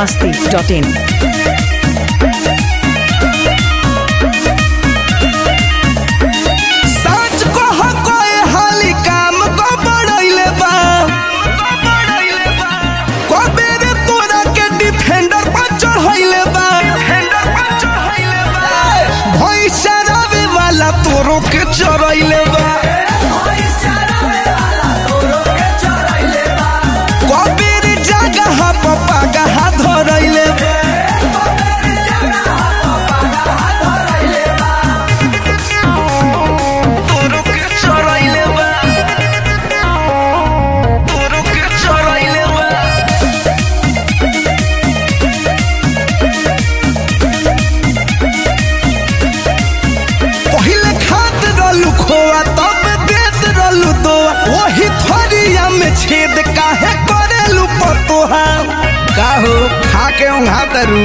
masti.in. सच कह कोई हाली काम को बढ़ैले बा कबे रे तोरा के डिफेंडर पर चढ़ैले बा भैंसा रवे वाला तोरो के चढ़ैले बा कबे रे जगह पर पगहा धरैले बा तोरो के चढ़ैले बा तोरो के चढ़ैले बा पहिले खात रहलू खोआ तब देत रहलू दोआ वही थरिया में छेद काहे करेलू पतोहा काहो खा के ओंघा तरू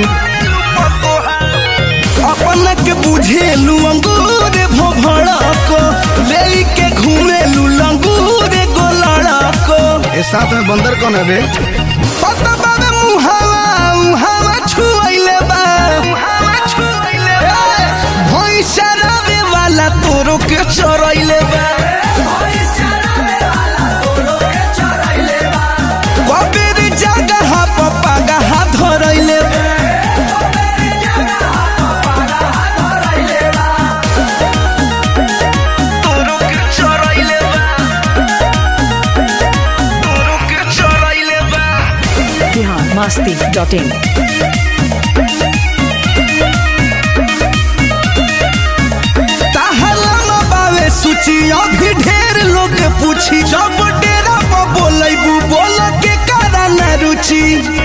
अपन के बुझेलू अंगूर भोभड़ा को ले के घूमेलू लंगूर गोलड़ा को ए साथ में बंदर कौन है बे पता बाबे मुहावा मुहावा छुआइले बा मुहावा छुआइले बा भैंसा रवे वाला तोरो के चरैले बा कबेर जगह पर पगहा धरैले बा तोरो के चरैले बा तोरो के चरैले बा Bihar masti.in. ताहला बावे सूची अभी ढेर लोग के पूछी जब डेरा पर बोलैबू बोल के कारा न रुचि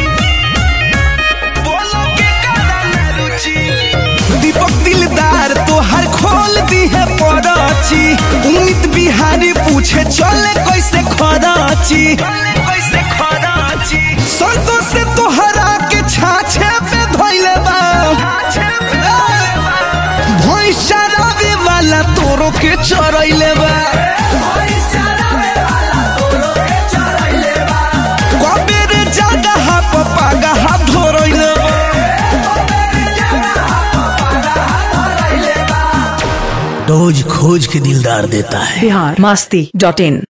बोल के कारा न रुचि दीपक दिलदार तो हर खोल दी है पराची उमित बिहारी पूछे चले कैसे खराची कैसे खराची संतोष से तोहरा के छाछे पे धोइले बा भैंसा रवे वाला तोरो के चरैले बा कबेर जगह पर पगहा धोरैले बा रोज खोज के दिलदार देता है Bihar masti.in.